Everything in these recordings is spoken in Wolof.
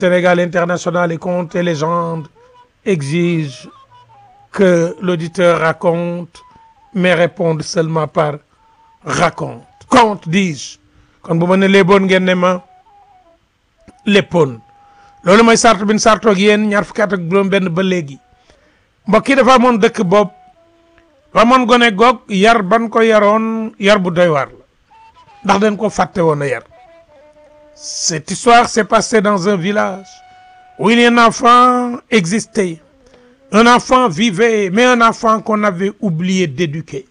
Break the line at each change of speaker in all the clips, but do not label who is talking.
Sénégal International et Contes et légendes exige que l'auditeur raconte mais réponde seulement par raconte conte dis-je kon bu ma ne léeboon ngeen ne ma léppoon loolu mooy sartu bin sartoog yéen ñaar fukki at ak juróom benn ba léegi mbokk yi dafa amoon dëkk bopp dafa amoon gone goog yar ban ko yaroon yar bu doy waar la ndax dañ ko fàtte woon a yar cette histoire s'est passée dans un village où il y a un enfant existait un enfant vivait mais un enfant qu'on avait oublié d'éduquer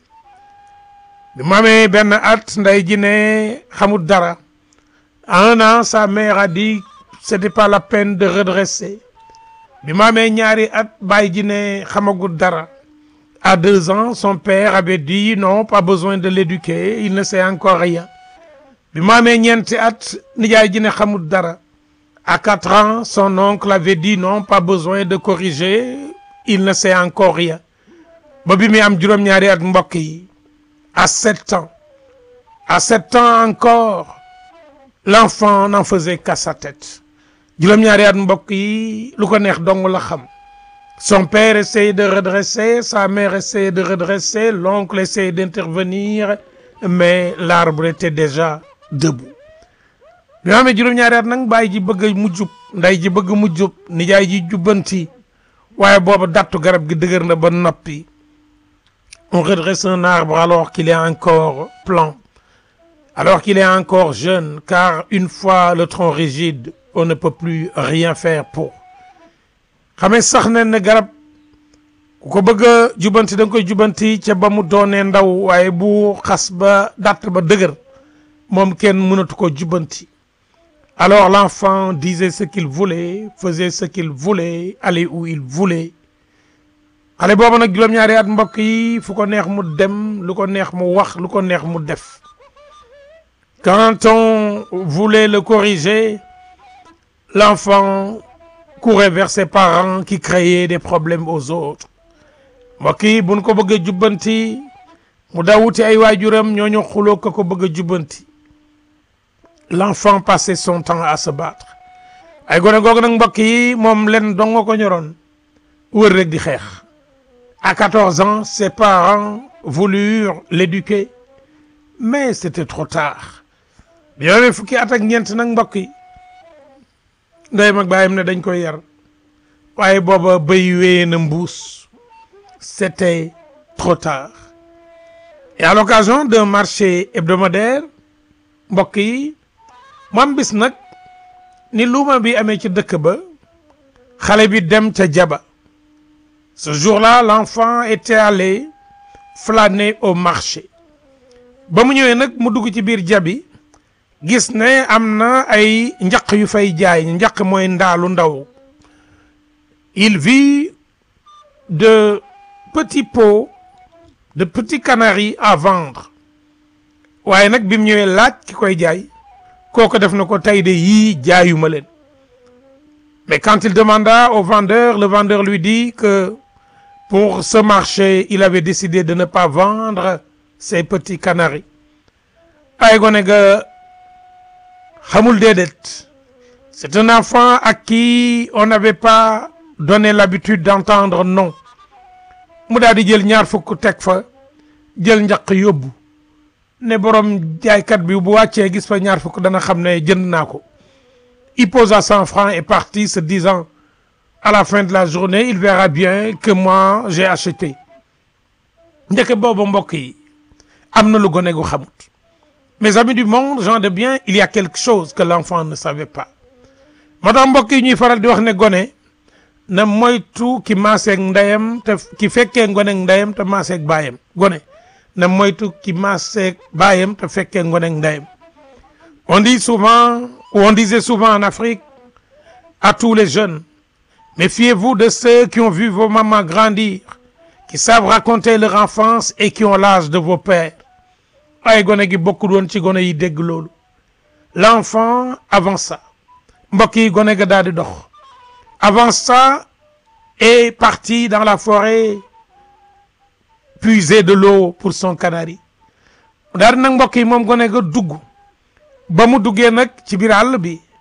bi mu amee benn at nday ji ne xamul dara à un an sa mère a dit c'était pas la peine de redresser bi mu amee ñaari at baay ji ne xamagul dara à deux ans son père avait dit non pas besoin de l'éduquer il ne sait encore rien bi mu amee ñeenti at nijaay ji ne xamul dara à quatre ans son oncle avait dit non pas besoin de corriger il ne sait encore rien ba bi muy am juróom-ñaari at mbokk yi à sept ans à sept ans encore l'enfant n'en faisait qu'à sa tête juróom-ñaari at mbokk yi lu ko neex dong la xam son père essayait de redresser sa mère essayait de redresser l'oncle essayait d'intervenir mais l'arbre était déjà debout bi ma amee juróom-ñaari at nag baay ji bëgg mu jub nday ji bëgg mu jub nijaay ji jubbanti waaye booba dattu garab gi dëgër na ba noppi on redresse un arbre alors qu'il est encore plan alors qu'il est encore jeune car une fois le tronc rigide on ne peut plus rien faire pour xamee sax ne ne garab ku ko bëgg a jubanti da nga koy jubanti ca ba mu doonee ndaw waaye bu xas ba datt ba dëgër moom kenn mënatu ko jubanti alors l'enfant disait ce qu'il voulait faisait ce qu'il voulait allait où il voulait xale boobu nag juróom-ñaari at mbokk yi fu ko neex mu dem lu ko neex mu wax lu ko neex mu def quand on voulait le corriger l'enfant courait vers ses parents qui créaient des problèmes aux autres mbokk yi buñ ko bëgg a jubbanti mu dawuti ay waajuram ñooñu xuloo ko ko bëgg a jubbanti l'enfant passait son temps à se battre ay gone googu nag mbokk yi moom len dong nga ko ñoroon wër rek di xeex à 14 ans ses parents voulurent l'éduquer mais c'était trop tard bi yoowee fukki at ak ñeent nag mbokk yi ndeyam ak baayam ne dañ koy yar waaye booba béy wéyee na mbuus c'était trop tard et à l'occasion d'un marché hebdomadaire mbokk yi moom bis nag ni luuma bi amee ci dëkk ba xale bi dem ca jaba ce jour-là l'enfant était allé flâner au marché ba mu ñëwee nag mu dugg ci biir jabi gis ne am na ay njaq yu fay jaay njaq mooy ndaalu ndaw il vit de petits pots de petits canaris à vendre waaye nag bi mu ñëwee laaj ki koy jaay kooku def na ko tey de yii jaayuma leen mais quand il demanda au vendeur le vendeur lui dit que pour ce marché il avait décidé de ne pas vendre ces petits canaris ay gone ga xamul déedéet c'est un enfant à qui on n'avait pas donné l'habitude d'entendre non mu daal di jël ñaar fukk teg fa jël njaq yóbbu ne borom jaaykat bi bu wàccee gis fa ñaar fukk dana xam ne jënd naa ko il posa cent francs et partit se disant à la fin de la journée il verra bien que moi j'ai acheté njëkk boobu mbokk yi am na lu gone gu xamut mes amis du monde gens de bien il y a quelque chose que l'enfant ne savait pas moo tax mbokk yi ñuy faral di wax ne gone na moytu ki maaseeg ndeyam te ki fekkee ngoneeg ndeyam te maaseeg baayam gone na moytu ki maaseeg baayam te fekkee ngoneeg ndeyam on dit souvent ou on disait souvent en Afrique à tous les jeunes méfiez-vous de ceux qui ont vu vos mamans grandir qui savent raconter leur enfance et qui ont l'âge de vos pères ay gone gi bokkul woon ci gone yi dégg loolu l'enfant avança mbokk yi gone ga daal di dox avança et partit dans la forêt puiser de l'eau pour son canari daal di nag mbokk yi moom gone ga dugg ba mu duggee nag ci biir àll bi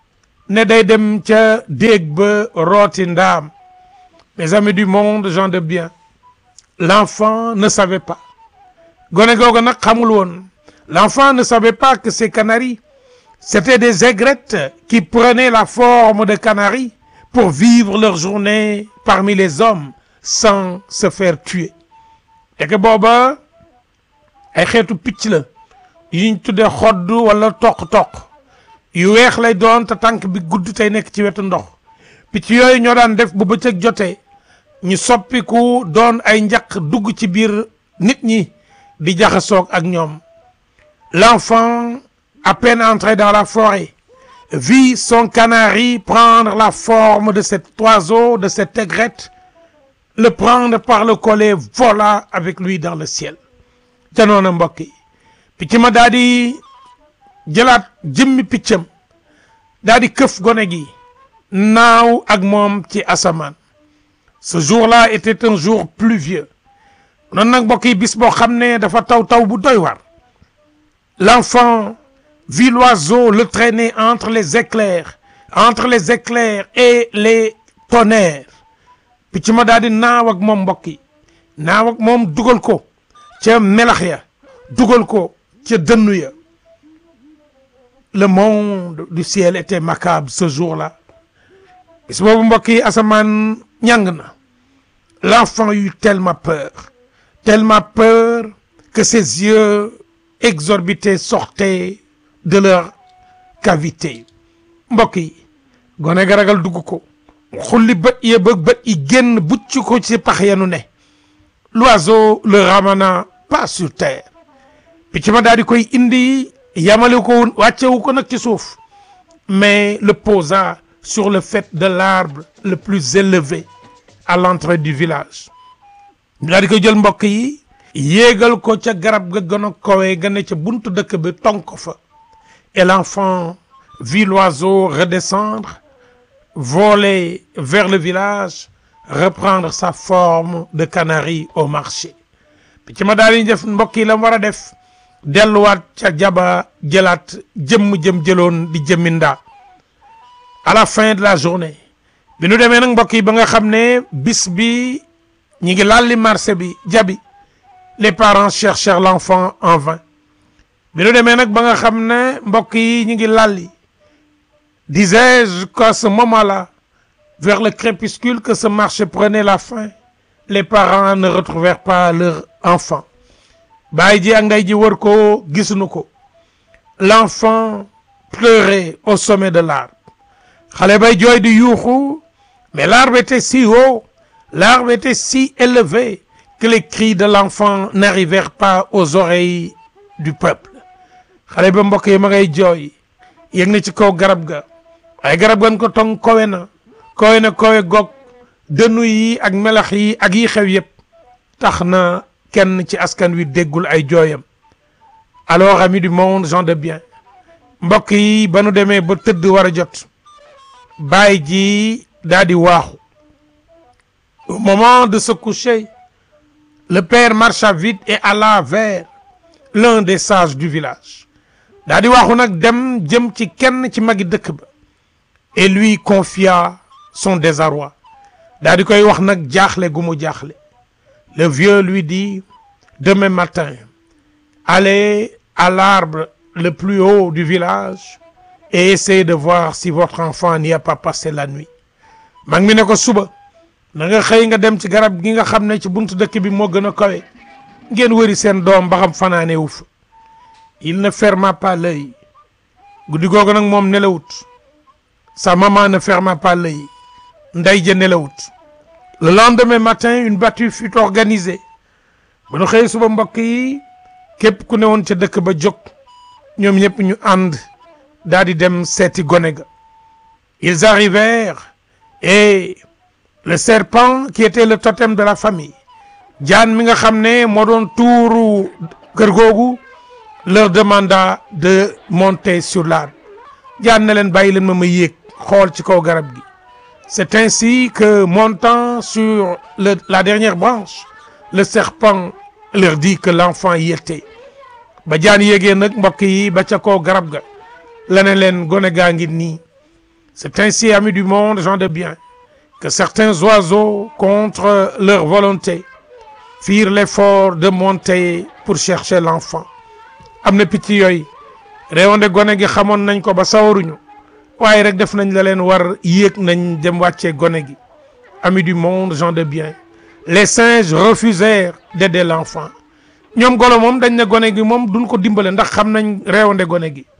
ne day dem ca déeg ba rooti ndaam mes amis du monde gens de bien l'enfant ne savait pas gone googu nag xamul woon l'enfant ne savait pas que ces canaris c'étaient des aigrettes qui prenaient la forme de canaris pour vivre leur journée parmi les hommes sans se faire tuer et que booba ay xeetu picc la yuñ tuddee xodd wala toq-toq yu weex lay doon te tànk bi gudd tey nekk ci wetu ndox picc yooyu ñoo daan def bu bëccëg jotee ñu soppiku doon ay njaq dugg ci biir nit ñi di jaxasoog ak ñoom l'enfant à peine entré dans la forêt vit son canari prendre la forme de cet oiseau de cette aigrette le prendre par le collet vola avec lui dans le ciel ca noona mbokk yi picc ma daa di jëlaat jëmmi piccam daa di këf gone gi naaw ak moom ci asamaan ce jour-là était un jour pluvieux noonu nag mbokk yi bis boo xam ne dafa taw taw bu doy war l'enfant vit l'oiseau le traîner entre les éclairs entre les éclairs et les tonnerres picc ma daal di naaw ak moom mbokk yi naaw ak moom dugal ko ca melax ya dugal ko ca dënnu ya le monde du ciel était macabre ce jour-là bis boobu mbokk yi asamaan ñàng na l'enfant eut tellement peur tellement peur que ses yeux exorbités sortaient de leur cavité mbokk yi gone ga ragal dugg ko xulli bët ya ba bët yi génn bucc ko ci pax yanu ne l'oiseau le ramena pas sur terre picc ma daal di koy indi yamale ko wàccewu ko nag ci suuf mais le posa sur le faîte de l'arbre le plus élevé à l'entrée du village daal di koy jël mbokk yi yéegal ko ca garab ga gën a kowee ga ne ca buntu dëkk bi tong ko fa et l'enfant vit l'oiseau redescendre voler vers le village reprendre sa forme de canari au marché picc ma daal di def mbokk yi la mu war a def delluwaat ca jaba jëlaat jëmm jëm jëloon di jëmmindaa à la fin de la journée bi nu demee nag mbokk yi ba nga xam ne bis bi ñi ngi lalli marché bi jabi les parents cherchèrent l'enfant en vain bi nu demee nag ba nga xam ne mbokk yi ñi ngi lalli disais-je qu'à ce moment-là vers le crépuscule que ce marché prenait la fin les parents ne retrouvèrent pas leur enfant baay ji ak ndey ji wër ko gisuñu ko l'enfant pleurait au sommet de l'arbre xale bay jooy di yuuxu mais l'arbre était si haut l'arbre était si élevé que les cris de l'enfant n'arrivèrent pas aux oreilles du peuple xale ba mbokk yi ma ngay jooy yëg na ci kaw garab ga waaye garab gan ko tong kowe na kowe na kowe gog dënnu yi ak melax yi ak yi xew yépp tax na kenn ci askan wi déggul ay jooyam alors amis du monde gens de bien mbokk yi ba nu demee ba tëdd war a jot baay ji daa di waaxu au moment de se coucher le père marcha vite et alla vers l'un des sages du village daa di waaxu nag dem jëm ci kenn ci magi dëkk ba et lui confia son désarroi daa di koy wax nag jaaxle gu mu jaaxle le vieux lui dit demain matin allez à l'arbre le plus haut du village et essayez de voir si votre enfant n'y a pas passé la nuit mag mi ne ko suba na nga xëy nga dem ci garab gi nga xam ne ci buntu dëkk bi moo gën a kawe ngeen wëri seen doom ba xam fanaane wu fa il ne ferma pas l'œil guddi googu nag moom nelawut sa maman ne ferma pas l'œil ndey ja nelawut le lendemain matin une battue fut organisée ba nu xëy suba mbokk yi képp ku ne woon ca dëkk ba jóg ñoom ñëpp ñu ànd daal di dem seeti gone ga ils arrivèrent et le serpent qui était le totem de la famille jaan mi nga xam ne moo doon tuuru kër googu leur demanda de monter sur l'arbre jaan na leen bàyyi leen ma ma yéeg xool ci kaw garab gi c'est ainsi que montant sur le, la dernière branche le serpent leur dit que l'enfant y était ba jaan yéegee nag mbokk yi ba ca kaw garab ga la ne leen gone gaa ngi nii C'est ainsi, amis du monde, gens de bien, que certains oiseaux, contre leur volonté, firent l'effort de monter pour chercher l'enfant. am na picc yooyu réewande gone gi xamoon nañ ko ba sawaruñu waaye rek def nañ la leen war yéeg nañ dem wàccee gone gi amis du monde gens de bien les singes refusèrent d'aider l'enfant ñoom golo moom dañ ne gone gi moom duñ ko dimbale ndax xam nañ réewande gone gi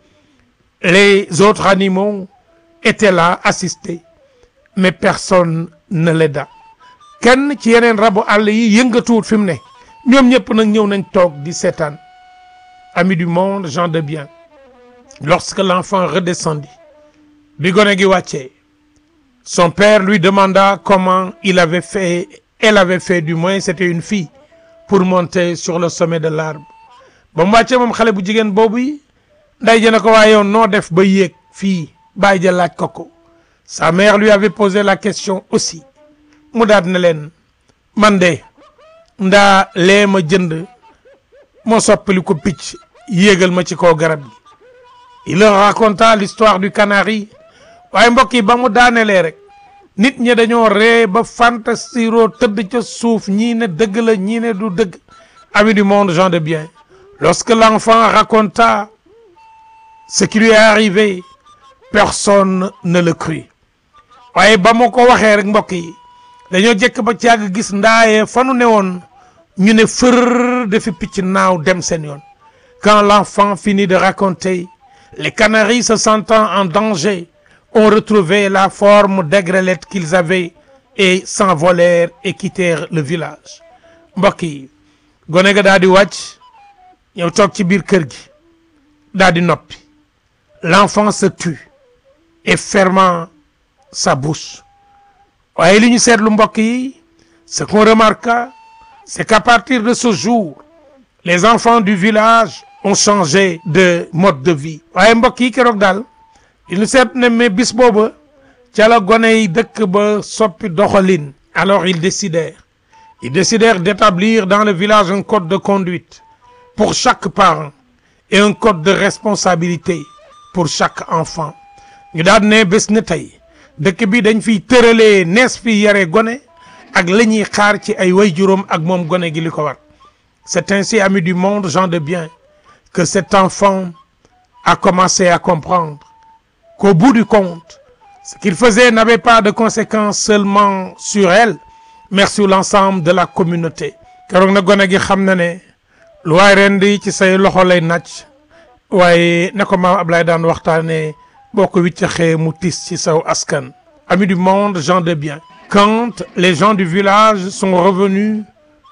les autres animaux étaient là assistés mais personne ne l'aida kenn ci yeneen rabu àll yi yëngatuwut fi mu ne ñoom ñëpp nag ñëw nañ toog di seetaan amis du monde gens de bien lorsque l'enfant redescendit bi gone gi wàccee son père lui demanda comment il avait fait elle avait fait du moins c'était une fille pour monter sur le sommet de l'arbre ba mu wàccee moom xale bu jigéen boobu yi nday jëne ko waaye yow noo def ba yéeg fii bàyyi ja laaj ko ko sa mère lui avait posé la question aussi mu daat ne leen man de ndaa lee ma jënd moo soppali ko picc yéegal ma ci kaw garab gi il leur raconta l'histoire du canari waaye mbokk yi ba mu daanelee rek nit ñi dañoo ree ba fantasiro tëdd ca suuf ñii ne dëgg la ñii ne du dëgg amis du monde gens de bien lorsque l'enfant raconta ce qui lui est arrivé personne ne le crut waaye ba mu ko waxee rek mbokk yi dañoo jëkk ba càgg gis ndaayee fanu ne woon ñu ne fër dafi picc naaw dem seen yoon quand l'enfant finit de raconter les canaris se sentant en danger ont retrouvé la forme d'aigrelette qu'ils avaient et s'envolèrent et quittèrent le village mbokk yi gone ga daal di wàcc ñëw toog ci biir kër gi daal di noppi l'enfant se tut et fermant sa bouche waaye li ñu seetlu mbokk yi ce qu'on remarqua c'est qu'à partir de ce jour les enfants du village ont changé de mode de vie waaye mbokk yi keroog daal il ñu seet ne mais bis booba ca la gone yi dëkk ba soppi doxalin alors ils décidèrent ils décidèrent d'établir dans le village un code de conduite pour chaque parent et un code de responsabilité pour chaque enfant ñu daal ne bés ne tey dëkk bi dañ fiy tëralee nees fi yare gone ak la ñuy xaar ci ay waajuram ak moom gone gi li ko war c'est ainsi amis du monde gens de bien que cet enfant a commencé à comprendre qu'au bout du compte ce qu'il faisait n'avait pas de conséquences seulement sur elle mais sur l'ensemble de la communauté keroog na gone gi xam na ne lu waay ren di ci say loxo lay nàcc waaye na ko maam Ablaye daan waxtaanee boo ko wiccaxee mu tis ci saw askan amis du monde gens de bien quand les gens du village sont revenus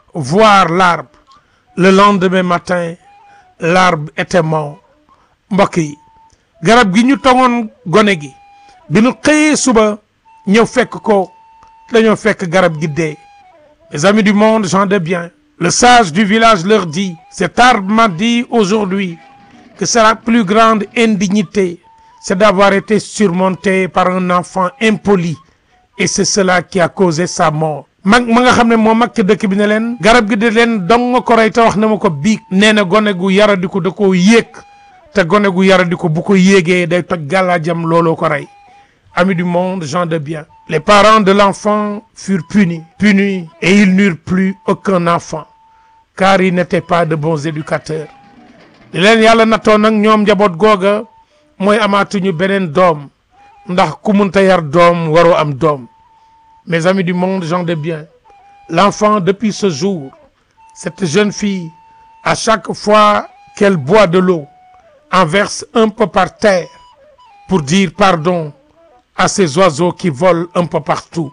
voir l'arbre le lendemain matin l'arbre était mort mbokk yi garab gi ñu tongoon gone gi bi ñu xëyee suba ñëw fekk ko dañoo fekk garab gi dee les amis du monde gens de bien le sage du village leur dit cet arbre m'a dit aujourd'hui que c'est la plus grande indignité c'est d'avoir été surmonté par un enfant impoli et c'est cela qui a causé sa mort mag ma nga xam ne moo mag ci dëkk bi ne leen garab gi de leen dong nga ko rey te wax na ma ko biig nee na gone gu yaradiku da koo yéeg te gone gu yaradiku bu ko yéegee day toj gàllaajam looloo ko rey amis du monde gens de bien les parents de l'enfant furent punis punis et ils n'eurent plus aucun enfant car ils n'étaient pas de bons éducateurs li leen yàlla nattoon nag ñoom njaboot googa mooy amaatuñu beneen doom ndax ku munta yar doom waroo am doom mes amis du monde gens de bien l'enfant depuis ce jour cette jeune fille à chaque fois qu'elle boit de l'eau en verse un peu par terre pour dire pardon à ces oiseaux qui volent un peu partout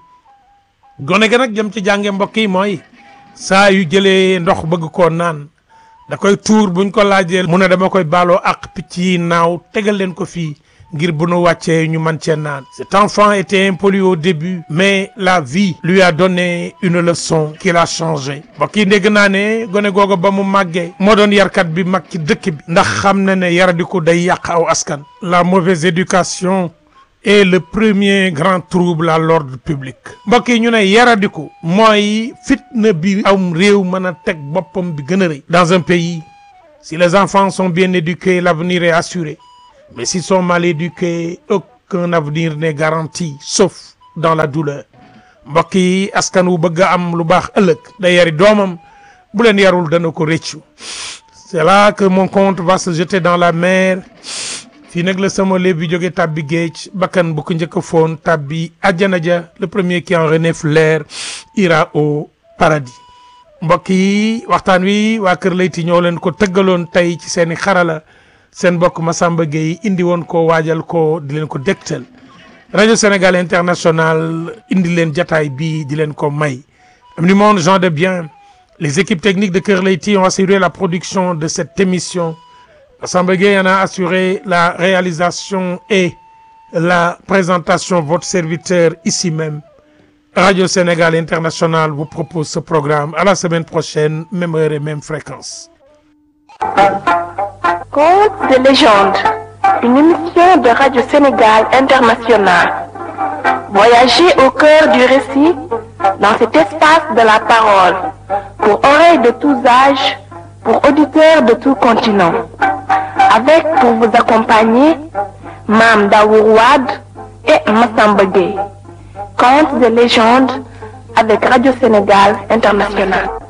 gone ga nag jëm ci jànge mbokk yi mooy saa yu jëlee ndox bëgg koo naan da koy tuur buñ ko laajee mu ne dama koy baaloo ak picc yi naaw tegal leen ko fii ngir bu nu wàccee ñu mën cee naan cet enfant était impoli au début mais la vie lui a donné une leçon qui l'a changé mbokk yi dégg naa ne gone googu ba mu màggee moo doon yarkat bi mag ci dëkk bi ndax xam na ne yaradiku day yàq aw askan la mauvaise éducation est le premier grand trouble à l'ordre public mbokk yi ñu ne yaradiku mooy fitna bi am réew mën a teg boppam bi gën a rëy dans un pays si les enfants sont bien éduqués l'avenir est assuré mais s'ils sont mal éduqués qu'un avenir n'est garanti sauf dans la douleur mbokk yi askan wu bëgg a am lu baax ëllëg da yari doomam bu leen yarul dana ko rëccu c'est là que mon compte va se jeter dans la mer fii nag la sama léeb bi jóge tàbbi géej bakkan bu ko njëkk a foon tàbbi àjjana ja le premier qui en renifle l'air ira au paradis mbokk yi waxtaan wi waa Kër Leyti ñoo leen ko tëggaloon tey ci seeni xarala seen mbokk Massamba Gueye indi woon ko waajal ko di leen ko dégtal rajo Sénégal international indi leen jataay bii di leen ko may am du monde gens de bien les équipes techniques de Kër Leyti ont assuré la production de cette émission Massamba Gueye en a assuré la réalisation et la présentation votre serviteur ici même Radio Sénégal International vous propose ce programme à la semaine prochaine même heure et même fréquence
Contes de légende, une émission de Radio Sénégal International. Voyagez au cœur du récit dans cet espace de la parole, pour oreilles de tous âges, pour auditeurs de tout continent. Avec pour vous accompagner, Mam Daourouad et Massamba Gueye. Contes de légende avec Radio Sénégal International.